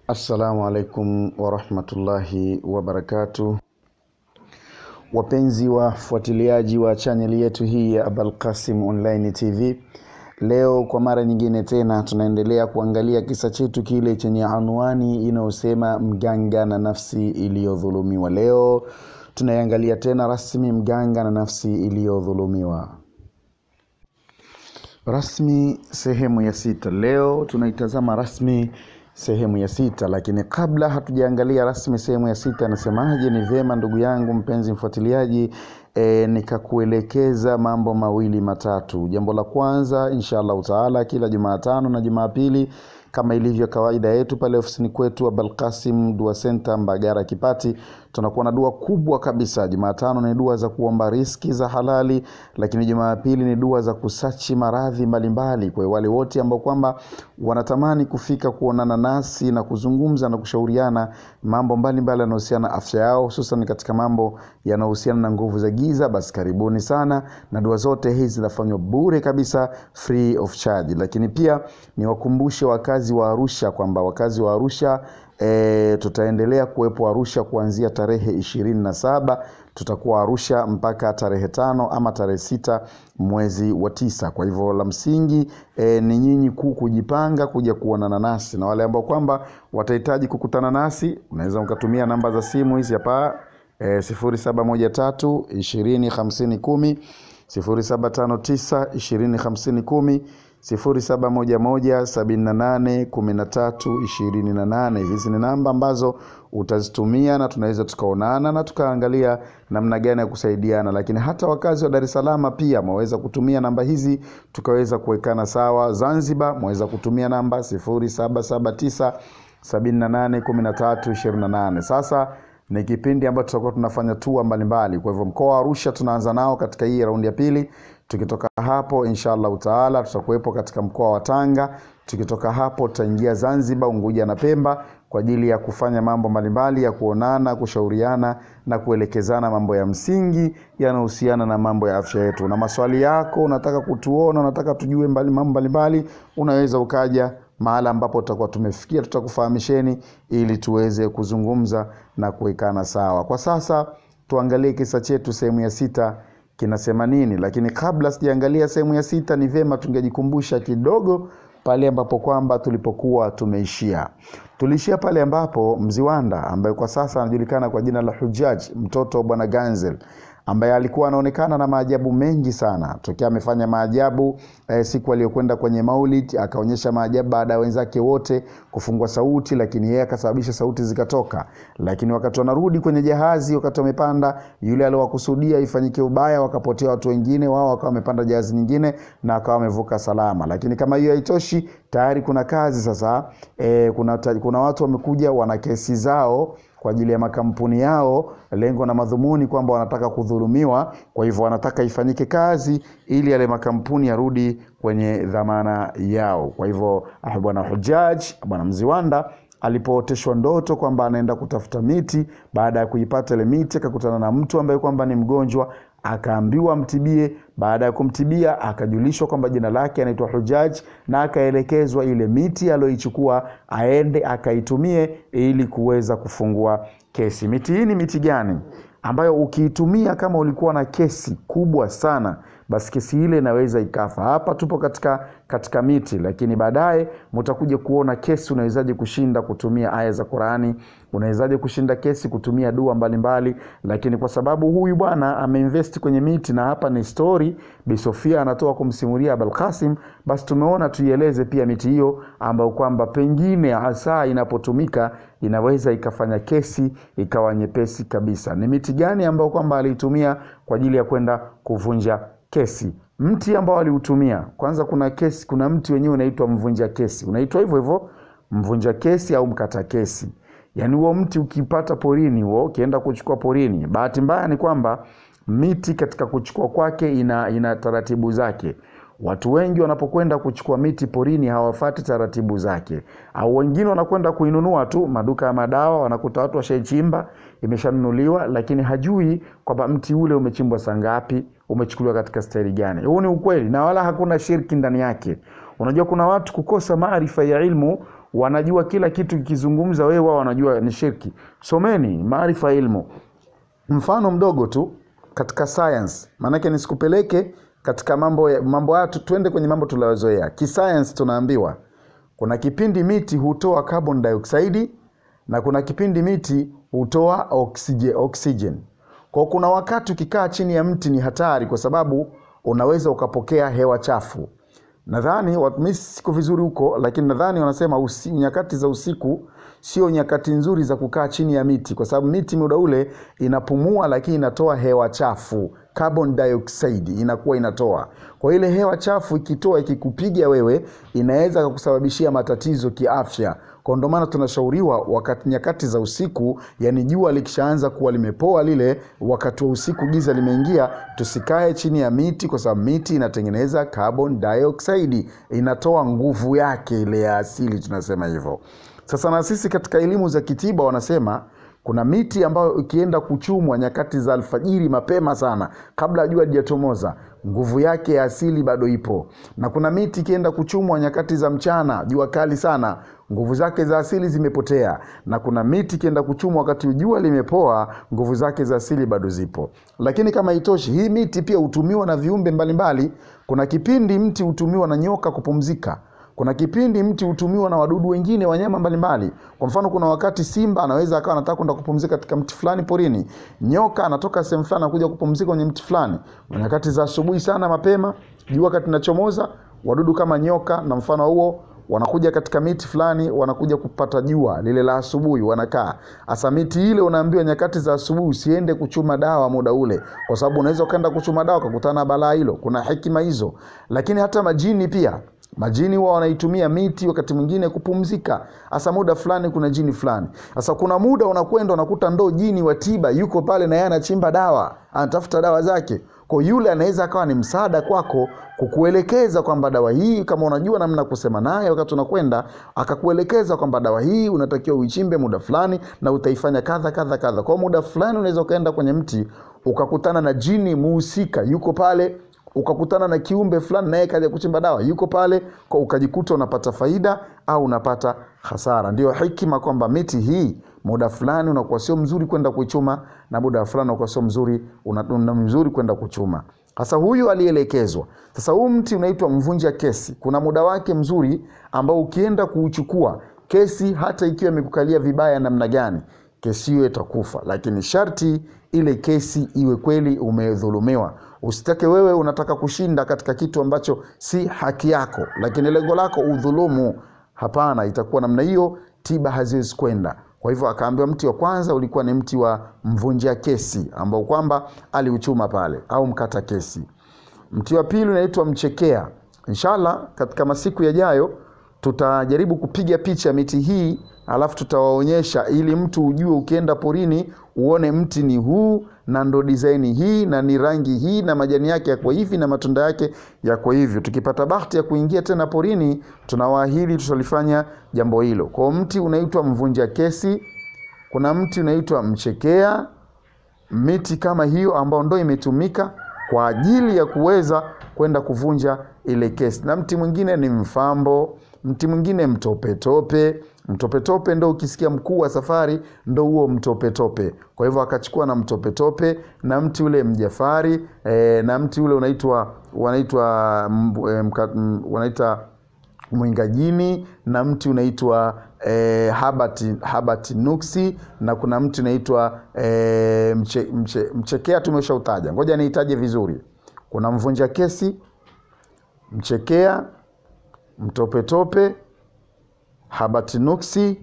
Assalamu alaikum warahmatullahi wabarakatuh. Wapenzi wafuatiliaji wa chaneli yetu hii ya Abul Qasim Online TV, leo kwa mara nyingine tena tunaendelea kuangalia kisa chetu kile chenye anwani inayosema mganga na nafsi iliyodhulumiwa. Leo tunaiangalia tena rasmi mganga na nafsi iliyodhulumiwa rasmi sehemu ya sita. Leo tunaitazama rasmi sehemu ya sita, lakini kabla hatujaangalia rasmi sehemu ya sita, nasemaje? Ni vyema ndugu yangu mpenzi mfuatiliaji, e, nikakuelekeza mambo mawili matatu. Jambo la kwanza, insha allahu taala, kila Jumatano na Jumapili kama ilivyo kawaida yetu pale ofisini kwetu Abul Qasim Dua Center Mbagara Kipati, tunakuwa na dua kubwa kabisa. Jumatano ni dua za kuomba riski za halali, lakini Jumapili ni dua za kusachi maradhi mbalimbali. Kwa wale wote ambao kwamba wanatamani kufika kuonana nasi na kuzungumza na kushauriana mambo mbalimbali yanayohusiana na afya yao, hususan katika mambo yanayohusiana na nguvu za giza, basi karibuni sana, na dua zote hizi zinafanywa bure kabisa, free of charge. Lakini pia niwakumbushe wakazi wa Arusha kwamba wakazi wa Arusha e, tutaendelea kuwepo Arusha kuanzia tarehe ishirini na saba tutakuwa Arusha mpaka tarehe tano ama tarehe sita mwezi wa tisa. Kwa hivyo la msingi e, ni nyinyi kuu kujipanga kuja kuonana nasi, na wale ambao kwamba watahitaji kukutana nasi unaweza mkatumia namba za simu hizi hapa e, sifuri saba moja tatu ishirini hamsini kumi sifuri saba tano tisa ishirini hamsini kumi sifuri saba moja moja sabini na nane kumi na tatu ishirini na nane. Hizi ni namba ambazo utazitumia na tunaweza tukaonana na tukaangalia namna gani ya kusaidiana, lakini hata wakazi wa Dar es Salaam pia mwaweza kutumia namba hizi tukaweza kuwekana sawa. Zanzibar mwaweza kutumia namba sifuri saba saba tisa sabini na nane kumi na tatu ishirini na nane. Sasa ni kipindi ambacho tutakuwa tunafanya tua mbalimbali. Kwa hivyo mkoa wa Arusha tunaanza nao katika hii raundi ya pili. Tukitoka hapo insha allahu taala tutakuwepo katika mkoa wa Tanga. Tukitoka hapo tutaingia Zanzibar, Unguja na Pemba kwa ajili ya kufanya mambo mbalimbali ya kuonana, kushauriana na kuelekezana mambo ya msingi yanayohusiana na mambo ya afya yetu. Na maswali yako unataka kutuona, unataka tujue mbali, mambo mbalimbali, unaweza ukaja mahala ambapo tutakuwa tumefikia, tutakufahamisheni ili tuweze kuzungumza na kuwekana sawa. Kwa sasa tuangalie kisa chetu sehemu ya sita kinasema nini, lakini kabla sijaangalia sehemu ya sita, ni vyema tungejikumbusha kidogo pale ambapo kwamba tulipokuwa tumeishia. Tuliishia pale ambapo Mziwanda ambaye kwa sasa anajulikana kwa jina la Hujaj, mtoto wa bwana Ganzel ambaye alikuwa anaonekana na maajabu mengi sana tokea amefanya maajabu eh, siku aliyokwenda kwenye Maulid akaonyesha maajabu baada ya wenzake wote kufungwa sauti, lakini yeye akasababisha sauti zikatoka. Lakini wakati wanarudi kwenye jahazi, wakati wamepanda, yule aliowakusudia ifanyike ubaya, wakapotea watu wengine, wao wakawa wamepanda jahazi nyingine na wakawa wamevuka salama. Lakini kama hiyo haitoshi, tayari kuna kazi sasa. Eh, kuna, kuna watu wamekuja wana kesi zao kwa ajili ya makampuni yao, lengo na madhumuni kwamba wanataka kudhulumiwa. Kwa hivyo wanataka ifanyike kazi ili yale makampuni yarudi kwenye dhamana yao. Kwa hivyo bwana Hujaj, bwana Mziwanda alipooteshwa ndoto kwamba anaenda kutafuta miti, baada ya kuipata ile miti akakutana na mtu ambaye kwamba ni mgonjwa akaambiwa amtibie. Baada ya kumtibia, akajulishwa kwamba jina lake anaitwa Hujaj na akaelekezwa ile miti aliyoichukua aende akaitumie ili kuweza kufungua kesi. Miti hii ni miti gani ambayo ukiitumia kama ulikuwa na kesi kubwa sana basi kesi ile inaweza ikafa. Hapa tupo katika katika miti, lakini baadaye mtakuja kuona kesi unawezaje kushinda kutumia aya za Qurani, unawezaje kushinda kesi kutumia dua mbalimbali mbali. Lakini kwa sababu huyu bwana ameinvest kwenye miti na hapa ni story Bi Sofia anatoa kumsimulia Abul Qasim, basi tumeona tuieleze pia miti hiyo ambayo kwamba pengine hasa inapotumika inaweza ikafanya kesi ikawa nyepesi kabisa. Ni miti gani ambayo kwamba aliitumia kwa ajili ya kwenda kuvunja kesi. Mti ambao aliutumia kwanza, kuna kesi, kuna mti wenyewe unaitwa mvunja kesi, unaitwa hivyo hivyo mvunja kesi au mkata kesi. Yaani huo mti ukipata porini, huo ukienda kuchukua porini, bahati mbaya ni kwamba miti katika kuchukua kwake ina, ina taratibu zake. Watu wengi wanapokwenda kuchukua miti porini hawafati taratibu zake, au wengine wanakwenda kuinunua tu maduka ya madawa, wanakuta watu washaichimba, imeshanunuliwa, lakini hajui kwamba mti ule umechimbwa saa ngapi, umechukuliwa katika staili gani. Huu ni ukweli na wala hakuna shirki ndani yake. Unajua, kuna watu kukosa maarifa ya ilmu wanajua kila kitu kikizungumza wewe wao wanajua ni shirki someni maarifa ya ilmu mfano mdogo tu katika science maanake nisikupeleke katika mambo ya- mambo haya tu- tuende kwenye mambo tunayozoea kisayansi tunaambiwa kuna kipindi miti hutoa carbon dioxide na kuna kipindi miti hutoa oxygen, oxygen. Kwa kuna wakati ukikaa chini ya mti ni hatari kwa sababu unaweza ukapokea hewa chafu nadhani wa- mi siko vizuri huko lakini nadhani wanasema usi, nyakati za usiku sio nyakati nzuri za kukaa chini ya miti kwa sababu miti muda ule inapumua lakini inatoa hewa chafu carbon dioxide inakuwa inatoa kwa ile hewa chafu ikitoa ikikupiga wewe inaweza kukusababishia matatizo kiafya kwa ndo maana tunashauriwa wakati nyakati za usiku yani jua likishaanza kuwa limepoa lile wakati wa usiku giza limeingia tusikae chini ya miti kwa sababu miti inatengeneza carbon dioxide inatoa nguvu yake ile ya asili tunasema hivyo sasa na sisi katika elimu za kitiba wanasema kuna miti ambayo ikienda kuchumwa nyakati za alfajiri mapema sana kabla jua lijatomoza nguvu yake ya asili bado ipo na kuna miti ikienda kuchumwa nyakati za mchana jua kali sana nguvu zake za asili zimepotea na kuna miti ikienda kuchumwa wakati jua limepoa nguvu zake za asili bado zipo lakini kama itoshi hii miti pia hutumiwa na viumbe mbalimbali kuna kipindi mti hutumiwa na nyoka kupumzika kuna kipindi mti hutumiwa na wadudu wengine wanyama mbalimbali kwa mfano kuna wakati simba anaweza akawa anataka kwenda kupumzika katika mti fulani porini nyoka anatoka sehemu fulani anakuja kupumzika kwenye mti fulani nyakati za asubuhi sana mapema jua wakati linachomoza wadudu kama nyoka na mfano huo wanakuja katika miti fulani wanakuja kupata jua lile la asubuhi wanakaa hasa miti ile unaambiwa nyakati za asubuhi usiende kuchuma dawa muda ule kwa sababu unaweza ukaenda kuchuma dawa ukakutana na balaa hilo kuna hekima hizo lakini hata majini pia majini huwa wanaitumia miti wakati mwingine kupumzika hasa muda fulani kuna jini fulani sasa kuna muda unakwenda unakuta ndo jini wa tiba yuko pale na yeye anachimba dawa anatafuta dawa zake kwa yule anaweza akawa ni msaada kwako kukuelekeza kwamba dawa hii kama unajua namna kusema naye wakati unakwenda akakuelekeza kwamba dawa hii unatakiwa uichimbe muda fulani na utaifanya kadha kadha kadha kwa muda fulani unaweza ukaenda kwenye mti ukakutana na jini muhusika yuko pale ukakutana na kiumbe fulani naye kaja kuchimba dawa yuko pale kwa ukajikuta unapata faida au unapata hasara ndio hikima kwamba miti hii muda fulani unakuwa sio mzuri kwenda kuichuma na muda fulani unakuwa sio mzuri una, una mzuri kwenda kuchuma sasa huyu alielekezwa sasa huu mti unaitwa mvunja kesi kuna muda wake mzuri ambao ukienda kuuchukua kesi hata ikiwa imekukalia vibaya namna gani kesi hiyo itakufa lakini sharti ile kesi iwe kweli umedhulumiwa usitake wewe unataka kushinda katika kitu ambacho si haki yako lakini lengo lako udhulumu hapana itakuwa namna hiyo tiba haziwezi kwenda kwa hivyo akaambiwa mti wa kwanza ulikuwa ni mti wa mvunjia kesi ambao kwamba aliuchuma pale au mkata kesi mti wa pili unaitwa mchekea inshallah katika masiku yajayo tutajaribu kupiga picha miti hii alafu tutawaonyesha ili mtu ujue ukienda porini uone mti ni huu na ndo disaini hii na ni rangi hii na majani yake yako hivi na matunda yake yako hivyo tukipata bahati ya kuingia tena porini tunawaahidi tutalifanya jambo hilo kwao mti unaitwa mvunja kesi kuna mti unaitwa mchekea miti kama hiyo ambayo ndo imetumika kwa ajili ya kuweza kwenda kuvunja ile kesi na mti mwingine ni mfambo mti mwingine mtopetope mtopetope ndo ukisikia mkuu wa safari ndo huo mtopetope kwa hivyo akachukua na mtopetope na mti ule mjafari e, na mti ule unaitwa wanaitwa mb- e, mka- m- wanaita mwingajini na mti unaitwa e, habati, habati nuksi na kuna mti unaitwa e, mche, mche, mchekea tumeshautaja ngoja niitaje vizuri kuna mvunja kesi mchekea mtopetope habati nuksi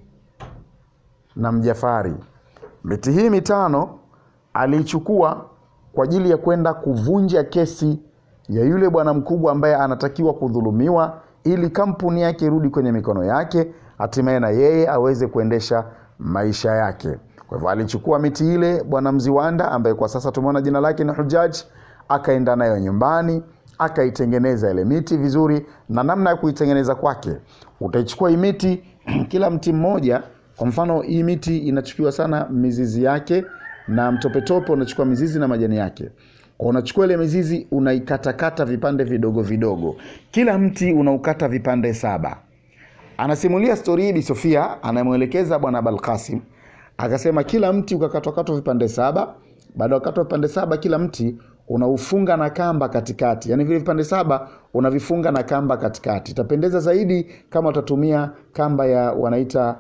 na mjafari miti hii mitano aliichukua kwa ajili ya kwenda kuvunja kesi ya yule bwana mkubwa ambaye anatakiwa kudhulumiwa ili kampuni yake irudi kwenye mikono yake hatimaye na yeye aweze kuendesha maisha yake kwa hivyo alichukua miti ile bwana mziwanda ambaye kwa sasa tumeona jina lake ni hujaj akaenda nayo nyumbani akaitengeneza ile miti vizuri na namna ya kuitengeneza kwake utaichukua hii miti kila mti mmoja kwa mfano hii miti inachukiwa sana mizizi yake na mtopetope unachukua mizizi na majani yake kwa unachukua ile mizizi unaikatakata vipande vidogo vidogo kila mti unaukata vipande saba anasimulia stori hii Bi Sofia anamwelekeza bwana Abalkasim akasema kila mti ukakatwakatwa vipande saba baada ya kukatwa vipande saba kila mti unaufunga na kamba katikati yaani vile vipande saba unavifunga na kamba katikati itapendeza zaidi kama utatumia kamba ya wanaita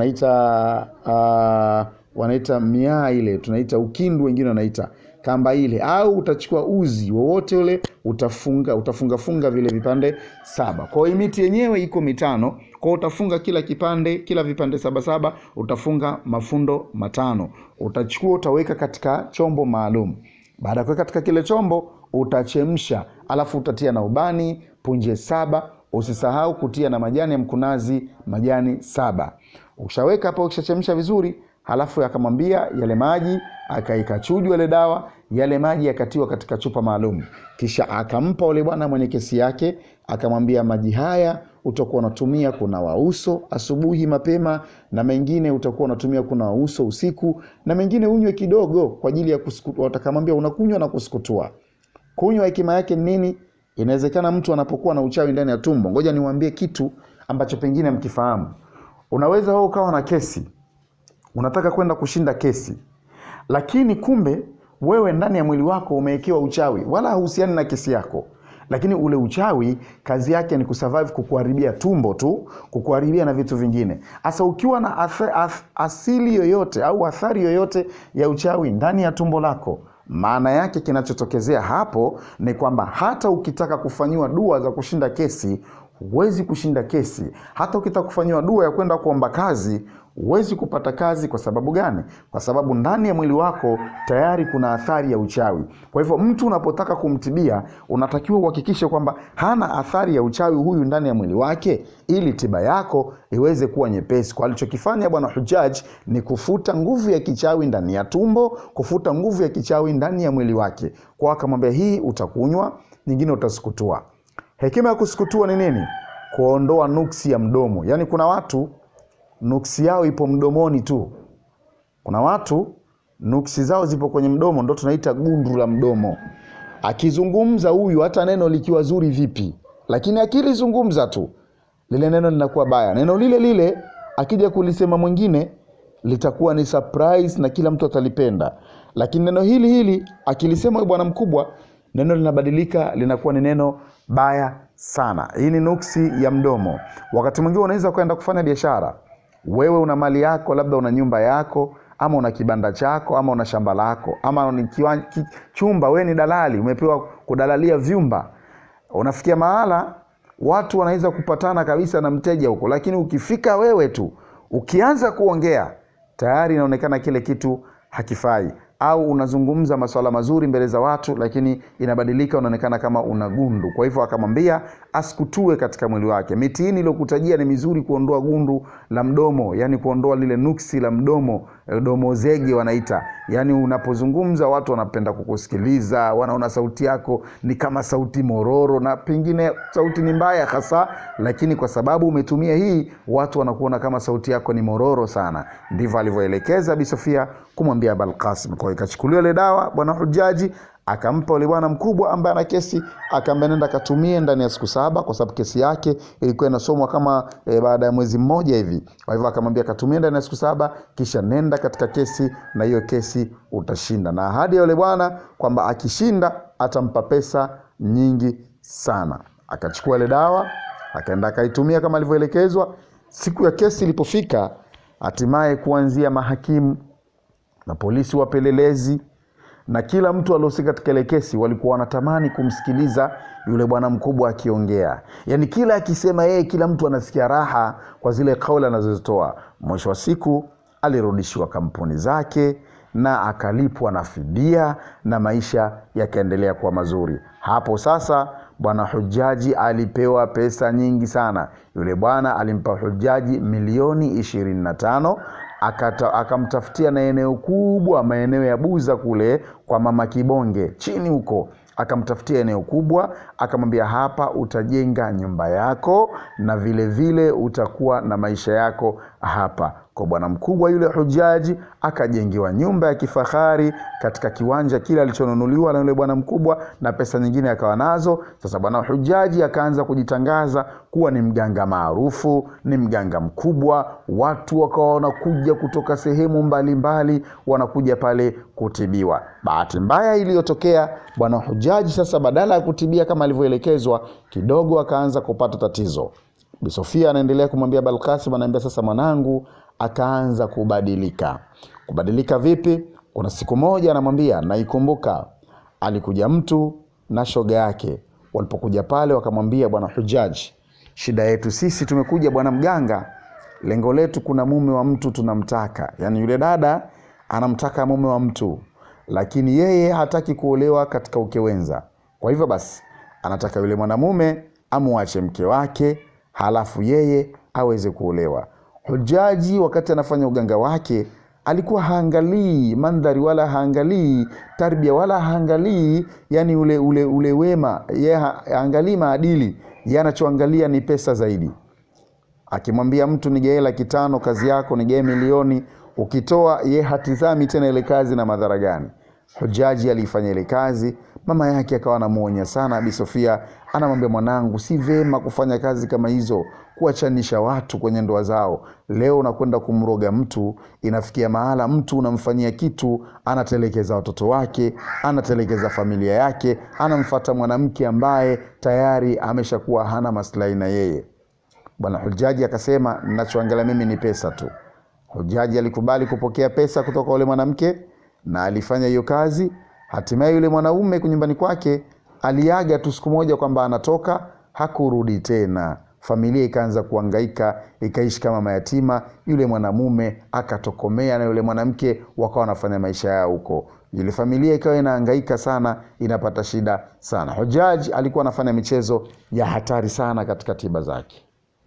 wanaita uh, wanaita miaa ile tunaita ukindu wengine wanaita kamba ile au utachukua uzi wowote ule utafunga utafungafunga vile vipande saba kwa hiyo miti yenyewe iko mitano kwa hiyo utafunga kila kipande kila vipande saba saba utafunga mafundo matano utachukua utaweka katika chombo maalum baada ya kuweka katika kile chombo utachemsha alafu utatia na ubani punje saba usisahau kutia na majani ya mkunazi majani saba ukishaweka hapo ukishachemsha vizuri halafu akamwambia yale maji akaikachuju ile dawa yale maji yakatiwa katika chupa maalum kisha akampa ule bwana mwenye kesi yake akamwambia maji haya utakuwa unatumia kunawa uso asubuhi mapema na mengine utakuwa unatumia kunawa uso usiku na mengine unywe kidogo kwa ajili ya watakamwambia unakunywa na kusukutua kunywa hekima yake ni nini inawezekana mtu anapokuwa na uchawi ndani ya tumbo ngoja niwaambie kitu ambacho pengine mkifahamu unaweza wewe ukawa na kesi unataka kwenda kushinda kesi lakini kumbe wewe ndani ya mwili wako umewekewa uchawi wala hauhusiani na kesi yako lakini ule uchawi kazi yake ni kusurvive kukuharibia tumbo tu kukuharibia na vitu vingine hasa ukiwa na ath, ath, asili yoyote au athari yoyote ya uchawi ndani ya tumbo lako maana yake kinachotokezea hapo ni kwamba hata ukitaka kufanyiwa dua za kushinda kesi huwezi kushinda kesi hata ukitaka kufanyiwa dua ya kwenda kuomba kazi huwezi kupata kazi kwa sababu gani kwa sababu ndani ya mwili wako tayari kuna athari ya uchawi kwa hivyo mtu unapotaka kumtibia unatakiwa uhakikishe kwamba hana athari ya uchawi huyu ndani ya mwili wake ili tiba yako iweze kuwa nyepesi kwa alichokifanya bwana hujaj ni kufuta nguvu ya kichawi ndani ya tumbo kufuta nguvu ya kichawi ndani ya mwili wake kwa akamwambia hii utakunywa nyingine utasukutua hekima ya kusukutua ni nini kuondoa nuksi ya mdomo yaani kuna watu nuksi yao ipo mdomoni tu kuna watu nuksi zao zipo kwenye mdomo ndo tunaita gundu la mdomo akizungumza huyu hata neno likiwa zuri vipi lakini akilizungumza tu lile neno linakuwa baya neno lile lile akija kulisema mwingine litakuwa ni surprise na kila mtu atalipenda lakini neno hili hili akilisema bwana mkubwa neno linabadilika linakuwa ni neno baya sana hii ni nuksi ya mdomo wakati mwingine unaweza kwenda kufanya biashara wewe una mali yako labda una nyumba yako ama una kibanda chako ama una shamba lako ama ni kiwa, ki, chumba wewe ni dalali umepewa kudalalia vyumba unafikia mahala watu wanaweza kupatana kabisa na mteja huko lakini ukifika wewe tu ukianza kuongea tayari inaonekana kile kitu hakifai au unazungumza maswala mazuri mbele za watu lakini inabadilika unaonekana kama una gundu kwa hivyo akamwambia asikutue katika mwili wake miti hii niliokutajia ni mizuri kuondoa gundu la mdomo yani kuondoa lile nuksi la mdomo domo zege wanaita yani unapozungumza watu wanapenda kukusikiliza wanaona sauti yako ni kama sauti mororo na pengine sauti ni mbaya hasa lakini kwa sababu umetumia hii watu wanakuona kama sauti yako ni mororo sana ndivyo alivyoelekeza bisofia kumwambia balkasim kwa ikachukuliwa ile dawa bwana hujaji akampa ule bwana mkubwa ambaye ana kesi akaambia nenda katumie ndani ya siku saba kwa sababu kesi yake ilikuwa inasomwa kama e, baada ya mwezi mmoja hivi kwa hivyo akamwambia katumie ndani ya siku saba kisha nenda katika kesi na hiyo kesi utashinda na ahadi ya yule bwana kwamba akishinda atampa pesa nyingi sana akachukua ile dawa akaenda akaitumia kama alivyoelekezwa siku ya kesi ilipofika hatimaye kuanzia mahakimu na polisi wapelelezi na kila mtu aliohusika katika ile kesi walikuwa wanatamani kumsikiliza yule bwana mkubwa akiongea yaani kila akisema yeye kila mtu anasikia raha kwa zile kauli anazozitoa mwisho wa siku alirudishiwa kampuni zake na akalipwa na fidia na maisha yakaendelea kuwa mazuri hapo sasa bwana hujaji alipewa pesa nyingi sana yule bwana alimpa hujaji milioni ishirini na tano akata, akamtafutia na eneo kubwa maeneo ya buza kule kwa mama kibonge chini huko akamtafutia eneo kubwa akamwambia hapa utajenga nyumba yako na vile vile utakuwa na maisha yako hapa kwa bwana mkubwa yule hujaji akajengewa nyumba ya kifahari katika kiwanja kile alichonunuliwa na yule bwana mkubwa na pesa nyingine akawa nazo sasa bwana hujaji akaanza kujitangaza kuwa ni mganga maarufu ni mganga mkubwa watu wakawa wanakuja kutoka sehemu mbalimbali mbali, wanakuja pale kutibiwa bahati mbaya iliyotokea bwana hujaji sasa badala ya kutibia kama alivyoelekezwa kidogo akaanza kupata tatizo Bi Sofia anaendelea kumwambia Balkasim, anaambia sasa mwanangu akaanza kubadilika. Kubadilika vipi? Kuna siku moja anamwambia, naikumbuka, alikuja mtu na shoga yake. Walipokuja pale, wakamwambia bwana Hujaji, shida yetu sisi tumekuja bwana mganga, lengo letu, kuna mume wa mtu tunamtaka. Yaani yule dada anamtaka mume wa mtu, lakini yeye hataki kuolewa katika ukewenza. Kwa hivyo basi, anataka yule mwanamume amwache mke wake halafu yeye aweze kuolewa. Hujaji wakati anafanya uganga wake alikuwa haangalii mandhari wala haangalii tarbia wala haangalii yani ule, ule, ule wema ye haangalii maadili ye anachoangalia ni pesa zaidi akimwambia mtu nigee laki tano kazi yako nigee milioni ukitoa ye hatizami tena ile kazi na madhara gani hujaji aliifanya ile kazi mama yake akawa anamuonya sana abi sofia anamwambia mwanangu si vema kufanya kazi kama hizo kuachanisha watu kwenye ndoa zao leo unakwenda kumroga mtu inafikia mahala mtu unamfanyia kitu anatelekeza watoto wake anatelekeza familia yake anamfata mwanamke ambaye tayari ameshakuwa hana maslahi na yeye bwana hujaji akasema nachoangalia mimi ni pesa tu hujaji alikubali kupokea pesa kutoka ule mwanamke na alifanya hiyo kazi hatimaye yule mwanaume nyumbani kwake aliaga tu siku moja kwamba anatoka hakurudi tena familia ikaanza kuangaika ikaishi kama mayatima yule mwanamume akatokomea na yule mwanamke wakawa wanafanya maisha yao huko ile familia ikawa inaangaika sana inapata shida sana hujaj alikuwa anafanya michezo ya hatari sana katika tiba zake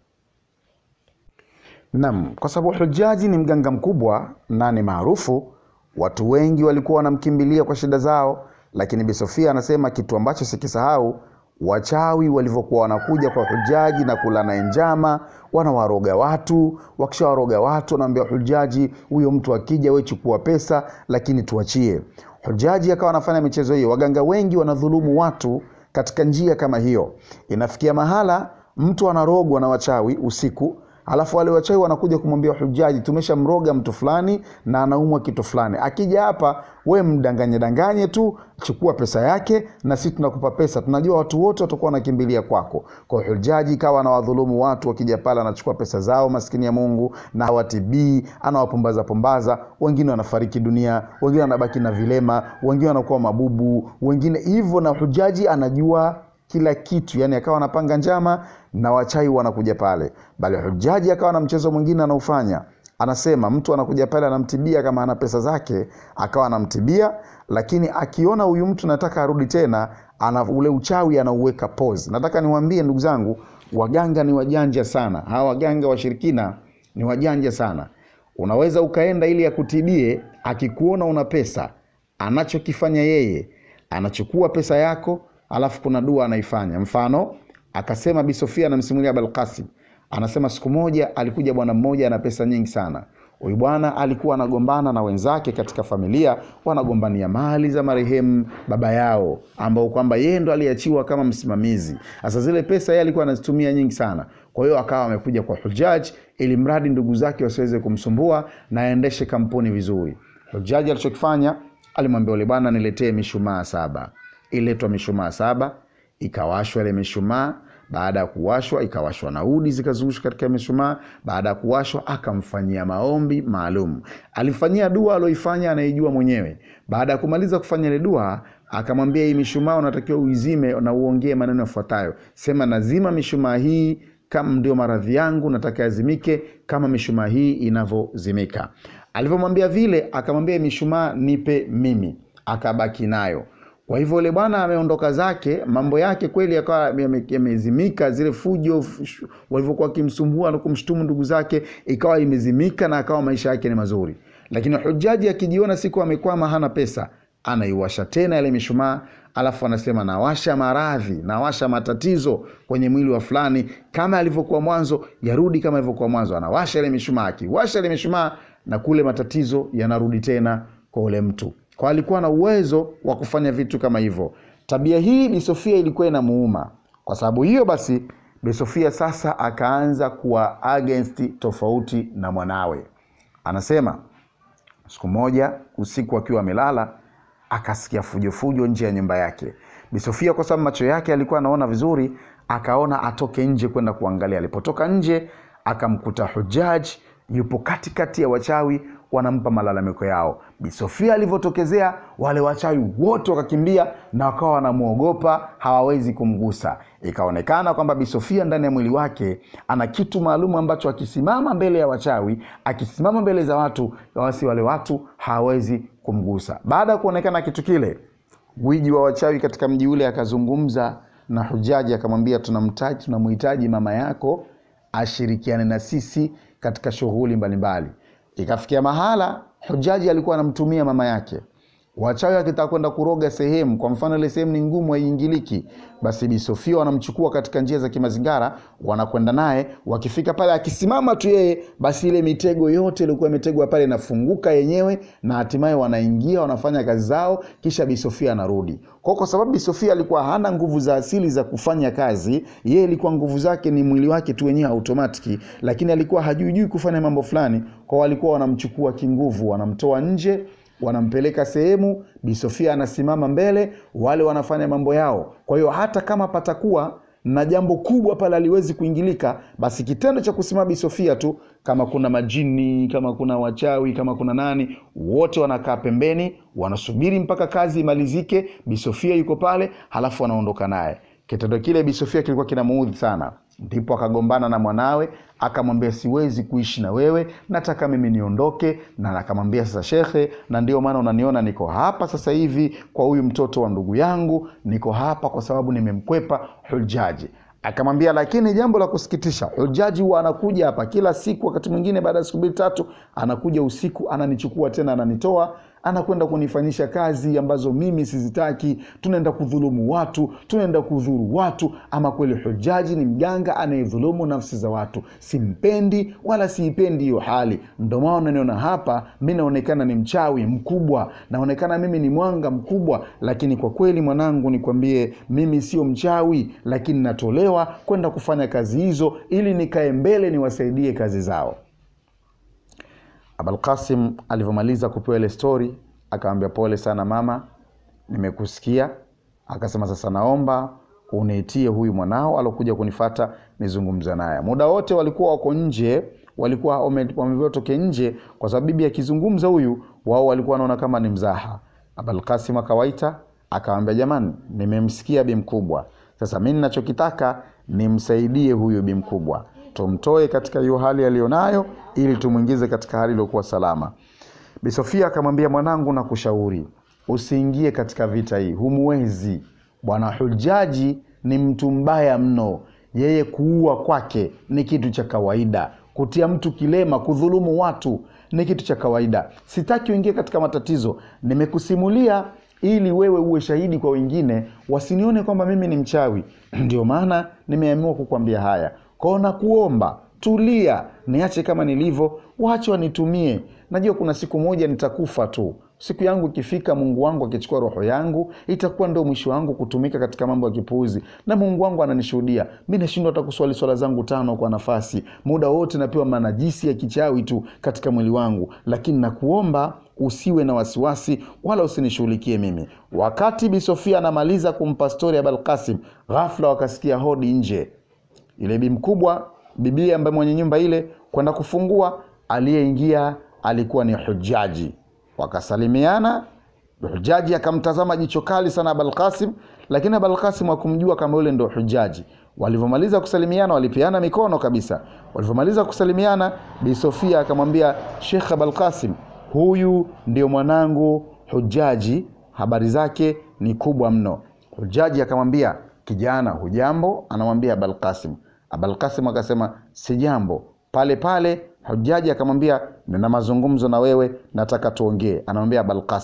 Naam, kwa sababu Hujaji ni mganga mkubwa na ni maarufu, watu wengi walikuwa wanamkimbilia kwa shida zao, lakini Bi Sofia anasema kitu ambacho sikisahau, wachawi walivyokuwa wanakuja kwa Hujaji na kula naye njama, wanawaroga watu. Wakishawaroga watu, wanaambia Hujaji, huyo mtu akija, we chukua pesa, lakini tuachie. Hujaji akawa anafanya michezo hiyo. Waganga wengi wanadhulumu watu katika njia kama hiyo. Inafikia mahala mtu anarogwa na wachawi usiku alafu wale wachawi wanakuja kumwambia hujaji tumeshamroga mtu fulani na anaumwa kitu fulani akija hapa we mdanganye danganye tu chukua pesa yake na sisi tunakupa pesa tunajua watu wote watakuwa wanakimbilia kwako kwa hiyo hujaji ikawa anawadhulumu watu wakija pale anachukua pesa zao maskini ya mungu na hawatibii anawapumbaza pumbaza wengine wanafariki dunia wengine wanabaki na vilema wengine wanakuwa mabubu wengine hivyo na hujaji anajua kila kitu yani akawa anapanga njama na wachai wanakuja pale bali hujaji akawa na mchezo mwingine anaofanya anasema mtu anakuja pale anamtibia kama ana pesa zake akawa anamtibia lakini akiona huyu mtu nataka arudi tena ana ule uchawi anauweka pose nataka niwaambie ndugu zangu waganga ni wajanja sana hawa waganga washirikina ni wajanja sana unaweza ukaenda ili akutibie akikuona una pesa anachokifanya yeye anachukua pesa yako alafu kuna dua anaifanya mfano akasema bi sofia anamsimulia balkasim anasema siku moja alikuja bwana mmoja ana pesa nyingi sana huyu bwana alikuwa anagombana na wenzake katika familia wanagombania mali za marehemu baba yao ambao kwamba yeye ndo aliachiwa kama msimamizi sasa zile pesa yeye alikuwa anazitumia nyingi sana kwa hiyo akawa amekuja kwa hujaji ili mradi ndugu zake wasiweze kumsumbua na aendeshe kampuni vizuri hujaji alichokifanya alimwambia ule bwana niletee mishumaa saba iletwa mishumaa saba ikawashwa ile mishumaa baada ya kuwashwa ikawashwa na udi zikazungushwa katika mishumaa baada ya kuwashwa akamfanyia maombi maalum alimfanyia dua aloifanya anaijua mwenyewe baada ya kumaliza kufanya ile dua akamwambia hii mishumaa unatakiwa uizime na uongee maneno yafuatayo sema nazima mishumaa hii kama ndio maradhi yangu nataka yazimike kama mishumaa hii inavyozimika alivyomwambia vile akamwambia mishumaa nipe mimi akabaki nayo kwa hivyo yule bwana ameondoka zake mambo yake kweli yakawa yamezimika zile fujo walivyokuwa wakimsumbua na kumshtumu ndugu zake ikawa imezimika na akawa maisha yake ni mazuri lakini hujaji akijiona siku amekwama hana pesa anaiwasha tena ile mishumaa alafu anasema nawasha maradhi nawasha matatizo kwenye mwili wa fulani kama alivyokuwa mwanzo yarudi kama alivyokuwa mwanzo anawasha ile mishumaa akiwasha ile mishumaa na kule matatizo yanarudi tena kwa ule mtu kwa alikuwa na uwezo wa kufanya vitu kama hivyo tabia hii bi sofia ilikuwa inamuuma kwa sababu hiyo basi bi sofia sasa akaanza kuwa against tofauti na mwanawe anasema siku moja usiku akiwa amelala akasikia fujofujo nje ya nyumba yake bisofia kwa sababu macho yake alikuwa anaona vizuri akaona atoke nje kwenda kuangalia alipotoka nje akamkuta hujaj yupo katikati ya wachawi wanampa malalamiko yao bisofia alivyotokezea wale wachawi wote wakakimbia na wakawa wanamwogopa hawawezi kumgusa ikaonekana kwamba bisofia ndani ya mwili wake ana kitu maalum ambacho akisimama mbele ya wachawi akisimama mbele za watu basi wale watu hawawezi kumgusa baada ya kuonekana kitu kile gwiji wa wachawi katika mji ule akazungumza na hujaji akamwambia tunamtaji tunamhitaji mama yako ashirikiane na sisi katika shughuli mbalimbali ikafikia mahala hujaji alikuwa anamtumia mama yake wachawi akitaka kwenda kuroga sehemu kwa mfano ile sehemu ni ngumu haiingiliki basi bisofia wanamchukua katika njia za kimazingara wanakwenda naye wakifika pale akisimama tu yeye basi ile mitego yote ilikuwa imetegwa pale inafunguka yenyewe na hatimaye wanaingia wanafanya kazi zao kisha bisofia anarudi kwa kwa sababu bisofia alikuwa hana nguvu za asili za kufanya kazi yeye ilikuwa nguvu zake ni mwili wake tu wenyewe automatiki lakini alikuwa hajuijui kufanya mambo fulani kwa walikuwa wanamchukua kinguvu wanamtoa nje wanampeleka sehemu bisofia anasimama mbele wale wanafanya mambo yao kwa hiyo hata kama patakuwa na jambo kubwa pale aliwezi kuingilika basi kitendo cha kusimama bisofia tu kama kuna majini kama kuna wachawi kama kuna nani wote wanakaa pembeni wanasubiri mpaka kazi imalizike bisofia yuko pale halafu wanaondoka naye kitendo kile bisofia kilikuwa kinamuudhi sana ndipo akagombana na mwanawe akamwambia siwezi kuishi na wewe nataka mimi niondoke na akamwambia sasa shekhe na ndio maana unaniona niko hapa sasa hivi kwa huyu mtoto wa ndugu yangu niko hapa kwa sababu nimemkwepa hujaji akamwambia lakini jambo la kusikitisha hujaji huwa anakuja hapa kila siku wakati mwingine baada ya siku mbili tatu anakuja usiku ananichukua tena ananitoa anakwenda kunifanyisha kazi ambazo mimi sizitaki tunaenda kudhulumu watu tunaenda kudhuru watu ama kweli hujaji ni mganga anayedhulumu nafsi za watu simpendi wala siipendi hiyo hali ndo maana unaniona hapa mi naonekana ni mchawi mkubwa naonekana mimi ni mwanga mkubwa lakini kwa kweli mwanangu nikwambie mimi sio mchawi lakini natolewa kwenda kufanya kazi hizo ili nikae mbele niwasaidie kazi zao abalkasim alivyomaliza kupewa ile stori akamwambia pole sana mama nimekusikia akasema sasa naomba uniitie huyu mwanao alokuja kunifata nizungumza naye muda wote walikuwa wako nje walikuwa wameambiwa toke nje kwa sababu bibi akizungumza huyu wao walikuwa wanaona kama ni mzaha abalkasim akawaita akawambia jamani nimemsikia bi mkubwa sasa mi ninachokitaka nimsaidie huyu bi mkubwa tumtoe katika hiyo hali aliyonayo ili tumwingize katika hali iliyokuwa salama bisofia akamwambia mwanangu na kushauri usiingie katika vita hii humuwezi bwana hujaji ni mtu mbaya mno yeye kuua kwake ni kitu cha kawaida kutia mtu kilema kudhulumu watu ni kitu cha kawaida sitaki uingie katika matatizo nimekusimulia ili wewe uwe shahidi kwa wengine wasinione kwamba mimi ni mchawi ndio maana nimeamua kukwambia haya kwao nakuomba tulia niache kama nilivyo wache wanitumie najua kuna siku moja nitakufa tu siku yangu ikifika mungu wangu akichukua roho yangu itakuwa ndio mwisho wangu kutumika katika mambo ya kipuuzi na mungu wangu ananishuhudia mi nashindwa hata kuswali swala zangu tano kwa nafasi muda wote napewa manajisi ya kichawi tu katika mwili wangu lakini nakuomba usiwe na wasiwasi wala usinishughulikie mimi wakati bisofia anamaliza kumpa stori ya balkasim ghafla wakasikia hodi nje yule bi mkubwa bibia ambaye mwenye nyumba ile kwenda kufungua aliyeingia alikuwa ni hujaji wakasalimiana hujaji akamtazama jicho kali sana abalkasim lakini abalkasim akumjua kama yule ndo hujaji walivyomaliza kusalimiana walipeana mikono kabisa walivyomaliza kusalimiana bi sofia akamwambia shekh abalkasim huyu ndio mwanangu hujaji habari zake ni kubwa mno hujaji akamwambia kijana hujambo anamwambia abalkasim abalkasim akasema si jambo pale pale hujaji akamwambia nina mazungumzo na wewe nataka tuongee anamwambia abalkasim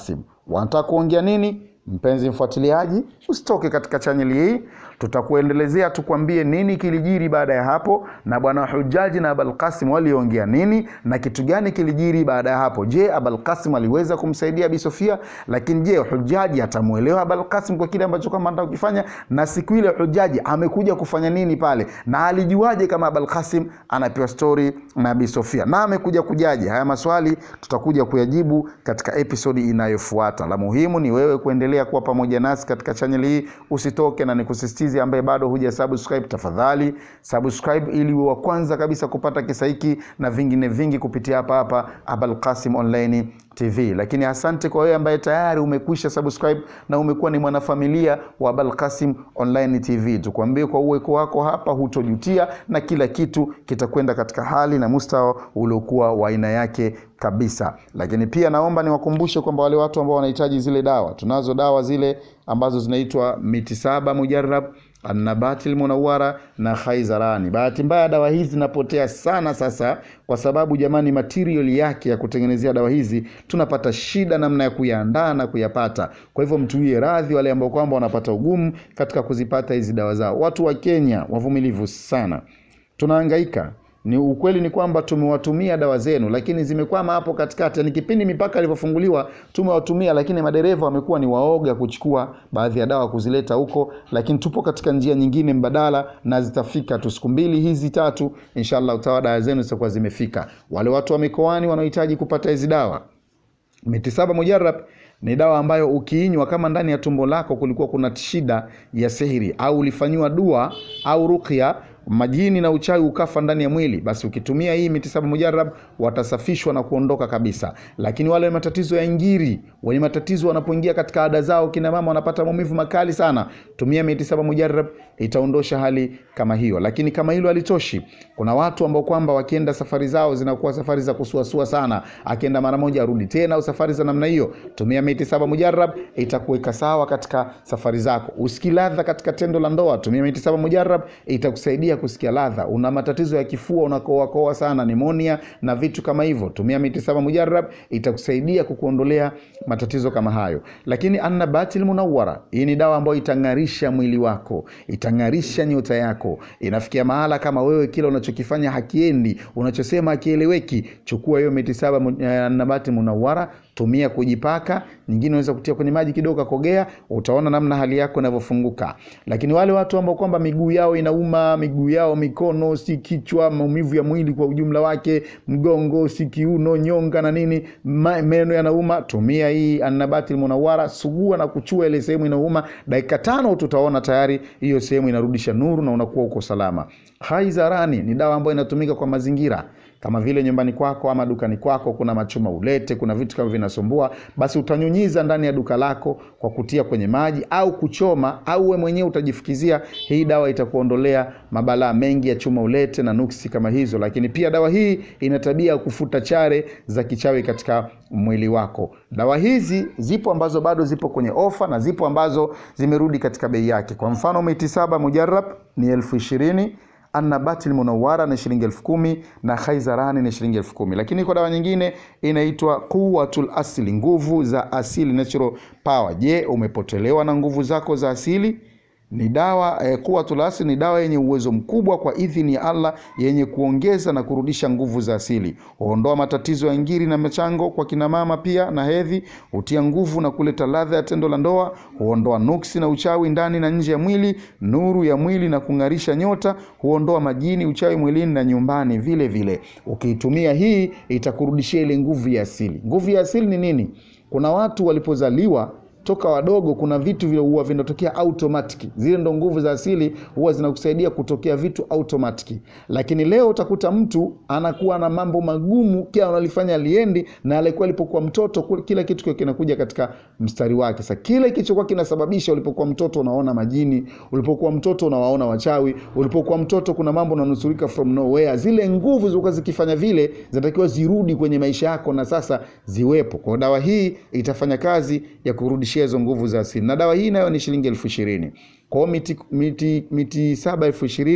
wanataka kuongea nini mpenzi mfuatiliaji usitoke katika chaneli hii tutakuendelezea tukwambie nini kilijiri baada ya hapo na bwana hujaji na abalkasim waliongea nini na kitu gani kilijiri baada ya hapo je abalkasim aliweza kumsaidia abi sofia lakini je hujaji atamwelewa abalkasim kwa kile ambacho kama anataka kukifanya na siku ile hujaji amekuja kufanya nini pale na alijuaje kama abalkasim anapewa stori na abi sofia na amekuja kujaje haya maswali tutakuja kuyajibu katika episodi inayofuata la muhimu ni wewe kuendelea kuwa pamoja nasi katika chaneli hii usitoke na nikusisitize ambaye bado huja subscribe tafadhali subscribe ili uwe wa kwanza kabisa kupata kisa hiki na vingine vingi kupitia hapa hapa abalkasim online tv lakini asante kwa wewe ambaye tayari umekwisha subscribe na umekuwa ni mwanafamilia wa balkasim online tv tukuambie kwa uweko wako hapa hutojutia na kila kitu kitakwenda katika hali na mustawa uliokuwa wa aina yake kabisa lakini pia naomba niwakumbushe kwamba wale watu ambao wanahitaji zile dawa tunazo dawa zile ambazo zinaitwa miti saba mujarab annabati lmunawara na khaizarani bahati mbaya dawa hizi zinapotea sana sasa kwa sababu jamani material yake ya kutengenezea dawa hizi tunapata shida namna ya kuyaandaa na kuyapata kwa hivyo mtuie radhi wale ambao kwamba wanapata ugumu katika kuzipata hizi dawa zao watu wa kenya wavumilivu sana tunahangaika ni ukweli ni kwamba tumewatumia dawa zenu lakini zimekwama hapo katikati ni kipindi mipaka ilivyofunguliwa tumewatumia lakini madereva wamekuwa ni waoga kuchukua baadhi ya dawa kuzileta huko lakini tupo katika njia nyingine mbadala na zitafika tu siku mbili hizi tatu inshallah utawa dawa zenu zitakuwa zimefika wale watu wa mikoani wanaohitaji kupata hizi dawa miti saba mujarab ni dawa ambayo ukiinywa kama ndani ya tumbo lako kulikuwa kuna shida ya sihiri au ulifanyiwa dua au ruqya majini na uchawi ukafa ndani ya mwili basi ukitumia hii miti saba mujarab watasafishwa na kuondoka kabisa lakini wale matatizo ya ngiri wenye matatizo wanapoingia katika ada zao kina mama wanapata maumivu makali sana tumia miti saba mujarab itaondosha hali kama hiyo lakini kama hilo halitoshi kuna watu ambao kwamba wakienda safari zao zinakuwa safari za kusuasua sana akienda mara moja arudi tena au safari za namna hiyo tumia miti saba mujarab itakuweka sawa katika safari zako usiki ladha katika tendo la ndoa tumia miti saba mujarab itakusaidia kusikia ladha una matatizo ya kifua unakoakoa sana nimonia na vitu kama hivyo tumia miti saba mujarab itakusaidia kukuondolea matatizo kama hayo lakini annabatil munawara hii ni dawa ambayo itang'arisha mwili wako itang'arisha nyota yako inafikia mahala kama wewe kile unachokifanya hakiendi unachosema hakieleweki chukua hiyo miti saba mu- eh, annabati munawara tumia kujipaka nyingine unaweza kutia kwenye maji kidogo kakogea utaona namna hali yako inavyofunguka lakini wale watu ambao kwamba miguu yao inauma miguu yao mikono si kichwa maumivu ya mwili kwa ujumla wake mgongo si kiuno nyonga na nini ma, meno yanauma tumia hii annabati munawara sugua na kuchua ile sehemu inauma dakika tano tutaona tayari hiyo sehemu inarudisha nuru na unakuwa uko salama haizarani ni dawa ambayo inatumika kwa mazingira kama vile nyumbani kwako ama dukani kwako kuna machuma ulete kuna vitu kama vinasumbua basi utanyunyiza ndani ya duka lako kwa kutia kwenye maji au kuchoma au we mwenyewe utajifukizia hii dawa itakuondolea mabalaa mengi ya chuma ulete na nuksi kama hizo lakini pia dawa hii ina tabia ya kufuta chare za kichawi katika mwili wako dawa hizi zipo ambazo bado zipo kwenye ofa na zipo ambazo zimerudi katika bei yake kwa mfano miti saba mujarab ni elfu ishirini annabati lmunawara ni shilingi elfu kumi na khaizarani ni shilingi elfu kumi lakini kwa dawa nyingine inaitwa quwatul asli nguvu za asili natural power je umepotelewa na nguvu zako za asili ni dawa eh, quwatul asli ni dawa yenye uwezo mkubwa kwa idhini ya allah yenye kuongeza na kurudisha nguvu za asili huondoa matatizo ya ngiri na machango kwa kina mama pia na hedhi hutia nguvu na kuleta ladha ya tendo la ndoa huondoa nuksi na uchawi ndani na nje ya mwili nuru ya mwili na kung'arisha nyota huondoa majini uchawi mwilini na nyumbani vile vile ukiitumia hii itakurudishia ile nguvu ya asili nguvu ya asili ni nini kuna watu walipozaliwa toka wadogo kuna vitu vile huwa vinatokea automatic zile ndo nguvu za asili huwa zinakusaidia kutokea vitu automatic lakini leo utakuta mtu anakuwa na mambo magumu kila analifanya aliendi na alikuwa alipokuwa mtoto kule- kila kitu kiwe kinakuja katika mstari wake sa kile kilichokuwa kinasababisha ulipokuwa mtoto unaona majini ulipokuwa mtoto unawaona wachawi ulipokuwa mtoto kuna mambo unanusurika from nowhere zile nguvu zilikuwa zikifanya vile zinatakiwa zirudi kwenye maisha yako na sasa ziwepo kwa dawa hii itafanya kazi ya kurudishia hizo nguvu za asili na dawa hii nayo ni shilingi elfu ishirini kwao miti, miti, miti saba elfu ishirini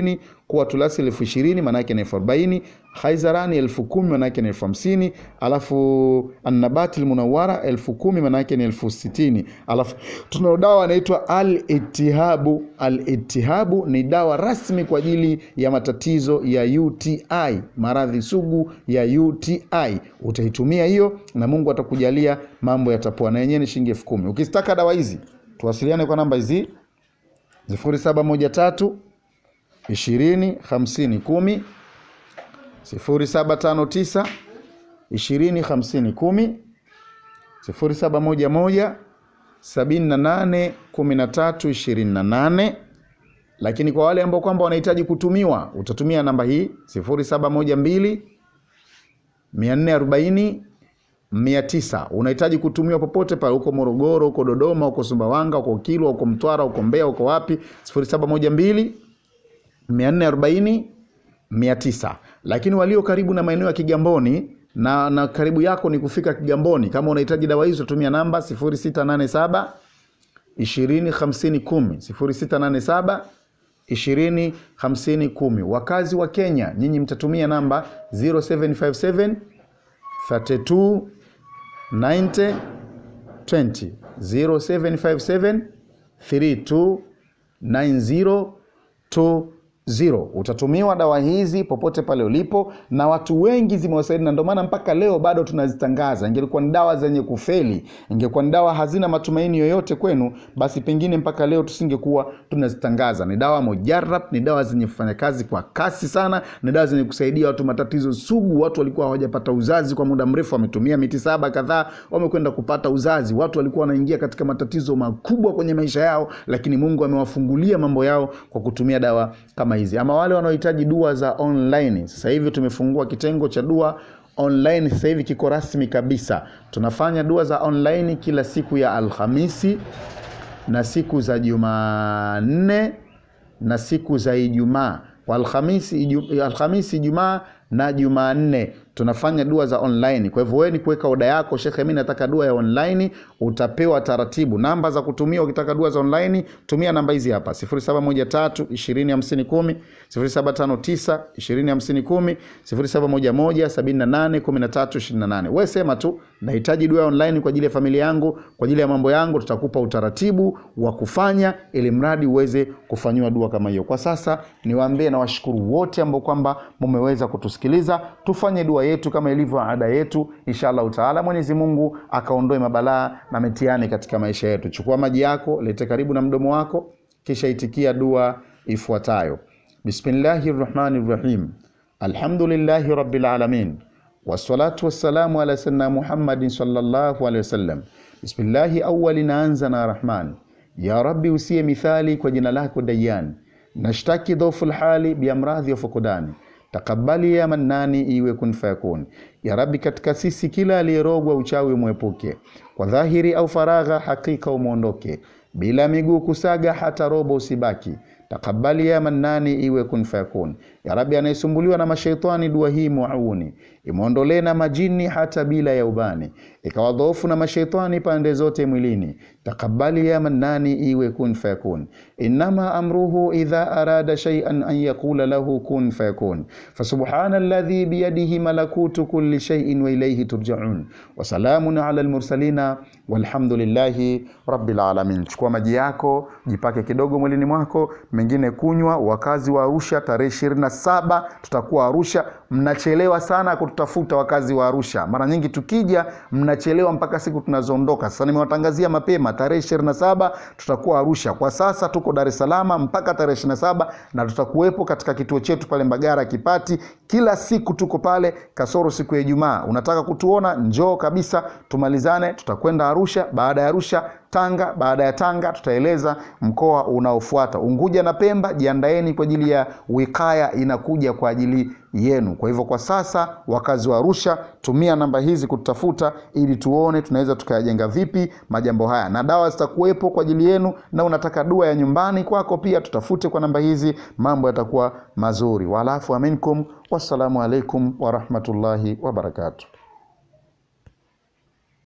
kuwa tulasi elfu ishirini maanake ni elfu arobaini haizarani elfu kumi maanake ni elfu hamsini alafu annabati lmunawara elfu kumi maanake ni elfu sitini alafu tunao dawa anaitwa al-itihabu al-itihabu ni dawa rasmi kwa ajili ya matatizo ya uti maradhi sugu ya uti utaitumia hiyo na mungu atakujalia mambo yatapoa na yenyewe ni shilingi elfu kumi ukizitaka dawa hizi tuwasiliane kwa namba hizi sifuri saba moja tatu ishirini hamsini kumi sifuri saba tano tisa ishirini hamsini kumi sifuri saba moja moja sabini na nane kumi na tatu ishirini na nane lakini kwa wale ambao kwamba wanahitaji kutumiwa utatumia namba hii sifuri saba moja mbili mia nne arobaini mia tisa unahitaji kutumiwa popote pale huko morogoro huko dodoma huko sumbawanga huko kilwa huko mtwara huko mbeya huko wapi sifuri saba moja mbili mia nne arobaini mia tisa lakini walio karibu na maeneo ya kigamboni na, na karibu yako ni kufika kigamboni kama unahitaji dawa hizo tumia namba 0687 20 50 10 0687 20 50 10 wakazi wa kenya nyinyi mtatumia namba 0757 32 90 20 0757 32 90 20 zero utatumiwa dawa hizi popote pale ulipo na watu wengi zimewasaidia na ndio maana mpaka leo bado tunazitangaza ingelikuwa ni dawa zenye kufeli ingekuwa ni dawa hazina matumaini yoyote kwenu basi pengine mpaka leo tusingekuwa tunazitangaza ni dawa mojarab ni dawa zenye kufanya kazi kwa kasi sana ni dawa zenye kusaidia watu matatizo sugu watu walikuwa hawajapata uzazi kwa muda mrefu wametumia miti saba kadhaa wamekwenda kupata uzazi watu walikuwa wanaingia katika matatizo makubwa kwenye maisha yao lakini mungu amewafungulia mambo yao kwa kutumia dawa kama hizi ama wale wanaohitaji dua za online sasa hivi tumefungua kitengo cha dua online sasa hivi kiko rasmi kabisa tunafanya dua za online kila siku ya alhamisi na siku za jumanne na siku za ijumaa kwa alhamisi iju, alhamisi ijumaa na jumanne tunafanya dua za online kwa hivyo wewe ni kuweka oda yako shekhe mi nataka dua ya online utapewa taratibu namba za kutumia ukitaka dua za online tumia namba hizi hapa 0713 2050 0759 2050 0711 78 1328 wewe sema tu nahitaji dua ya online kwa ajili ya familia yangu kwa ajili ya mambo yangu tutakupa utaratibu wa kufanya ili mradi uweze kufanyiwa dua kama hiyo kwa sasa niwaambie na washukuru wote ambao kwamba mumeweza kutusikiliza tufanye dua yetu kama ilivyo ada yetu inshallah taala mwenyezi mungu akaondoe mabalaa na mitihani katika maisha yetu chukua maji yako lete karibu na mdomo wako kisha itikia dua ifuatayo bismillahi rrahmani rrahim alhamdulillahi rabbil alamin wassalatu wassalamu ala sayyidina muhammadin sallallahu alaihi wasallam bismillahi awali naanza na rahman ya rabbi usiye mithali kwa jina lako dayan nashtaki dhofu lhali biamradhi wa fukudani takabali ya mannani iwe kun fayakun ya rabi katika sisi kila aliyerogwa uchawi umwepuke kwa dhahiri au faragha hakika umwondoke bila miguu kusaga hata robo usibaki takabali ya mannani iwe kun fayakun ya rabi anayesumbuliwa na mashaitani dua hii muauni imwondolee na majini hata bila ya ubani ikawa dhoofu na mashaitani pande zote mwilini takabali ya mannani iwe kun fayakun innama amruhu idha arada shay'an an yaqula lahu kun fayakun fasubhana alladhi biyadihi malakutu kulli shay'in wa ilayhi turja'un wa salamun ala almursalina walhamdulillahi rabbil alamin chukua maji yako jipake kidogo mwilini mwako mengine kunywa wakazi wa Arusha tarehe ishirini na saba tutakuwa Arusha mnachelewa sana kututafuta wakazi wa Arusha mara nyingi tukija mnachelewa mpaka siku tunazoondoka sasa nimewatangazia mapema tarehe ishirini na saba tutakuwa Arusha kwa sasa tuko Dar es Salaam mpaka tarehe ishirini na saba na tutakuwepo katika kituo chetu pale Mbagara Kipati kila siku tuko pale kasoro siku ya Ijumaa unataka kutuona njoo kabisa tumalizane tutakwenda Arusha baada ya Arusha Tanga. Baada ya Tanga tutaeleza mkoa unaofuata. Unguja na Pemba, jiandaeni kwa ajili ya wikaya inakuja kwa ajili yenu. Kwa hivyo kwa sasa, wakazi wa Arusha, tumia namba hizi kututafuta ili tuone tunaweza tukayajenga vipi majambo haya, na dawa zitakuwepo kwa ajili yenu. Na unataka dua ya nyumbani kwako pia, tutafute kwa namba hizi, mambo yatakuwa mazuri. Walafu aminkum, wassalamu alaikum warahmatullahi wabarakatuh.